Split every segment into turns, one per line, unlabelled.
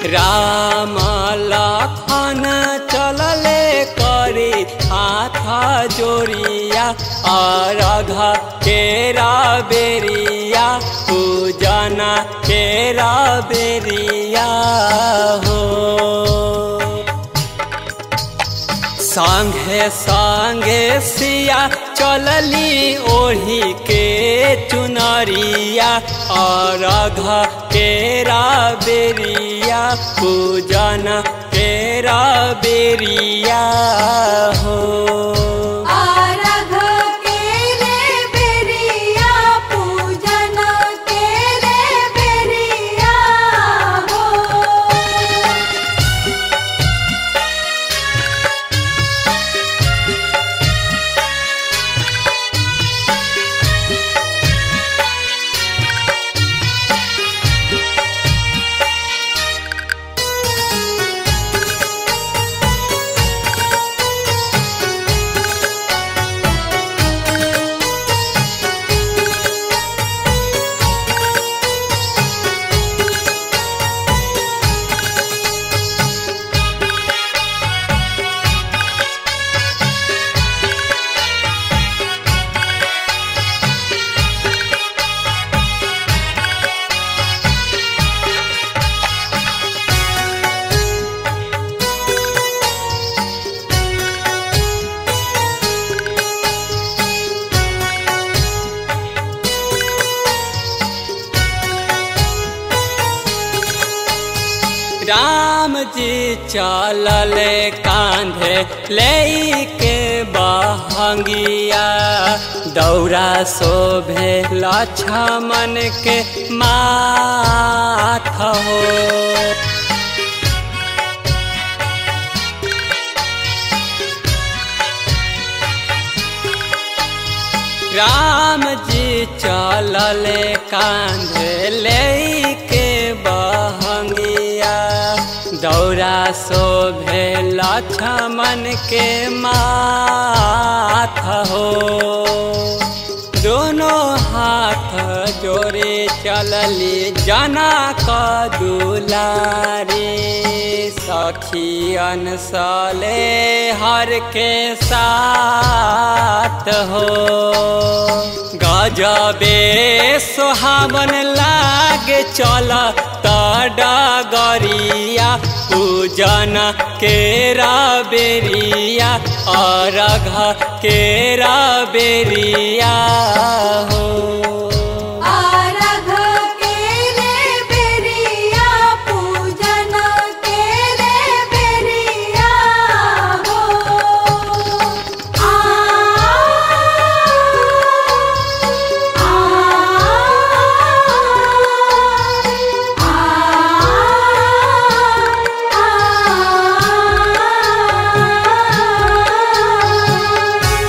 राम लखन चलले करी हाथ जोड़िया अरघ केरा बेरिया पूजना केरा बेरिया हो संगे संगे सिया चलली ओढ़ी के चुनरिया और घ केरा बेरिया पूजन केरा बेरिया हो
आरघ केरे बेरिया पूजन केरे बेरिया हो
राम जी चलले कांधे ले के बहंगिया दौरा शोभे लक्ष्मण के माथ हो राम जी चलले कांधे ले के बहंगिया दौरा शोभे लक्ष्मण के माथ हो दोनों हाथ जोड़े चलली जना का दुलारी सखियन सले हर के साथ हो गजबे सुहावन लागे चल तडगरिया पूजन केरा बेरिया अरघ केरा बेरिया हो
आरघ केरे बेरिया पूजन केरे बेरिया हो आ आ आ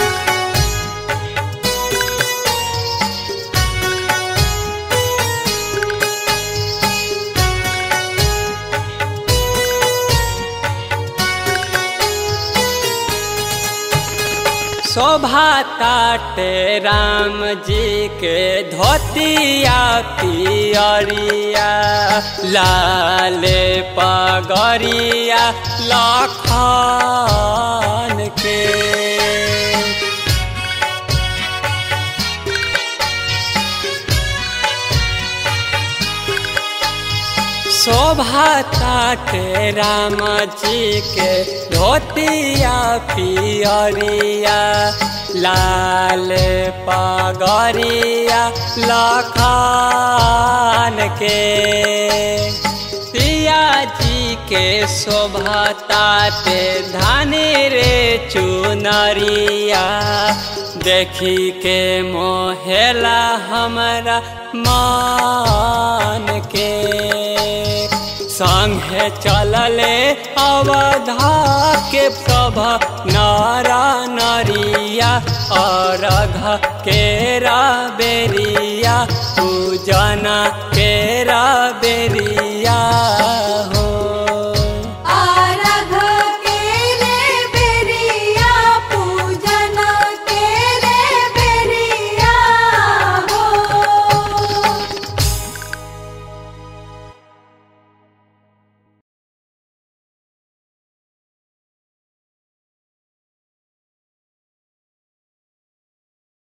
शोभा ताटे राम जी के धोतिया पियरिया लाल पगरिया लखन के शोभा ताटे राम जी के धोतिया पियरिया लाल पगरिया लखान के सिया जी के शोभा ताटे धानी रे चुनरिया देखी के मोहेला हमरा मान के संगे चलले अवधा के सब नारा नरिया और केरा बेरिया